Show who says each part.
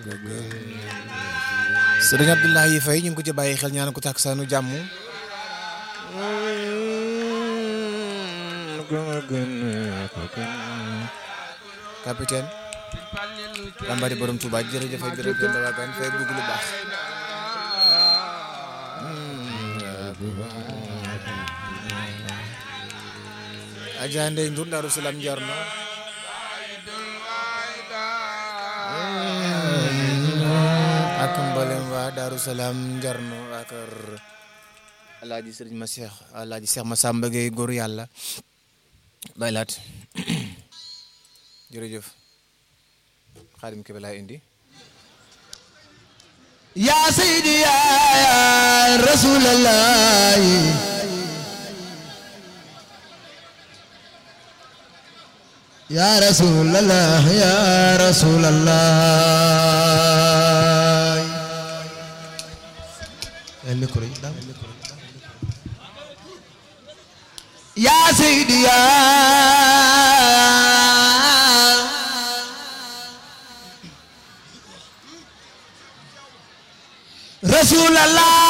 Speaker 1: sëriñ Abdoulaye Faye ñu ngi ko ci bàyyi xel ñaan ko takk saanu jàmm capitaine Bambari borom Touba jërëjëf ay jërëjëf Penda Wagan fay bëgg lu baax Adja Ndeye Ndour Daaru Salaam Njarno ak mboolem waa Daaru Salaam Njarno waa kër Alaaji Sëriñ ma Seex Alaaji Seex ma Samba Gueye góor yàlla baylaat jërëjëf xaadim kebe laa indi
Speaker 2: yaa sayidi yaa rasulallah yaa rasulallah yaa rasulallah yaa sayidi yaa rasulallah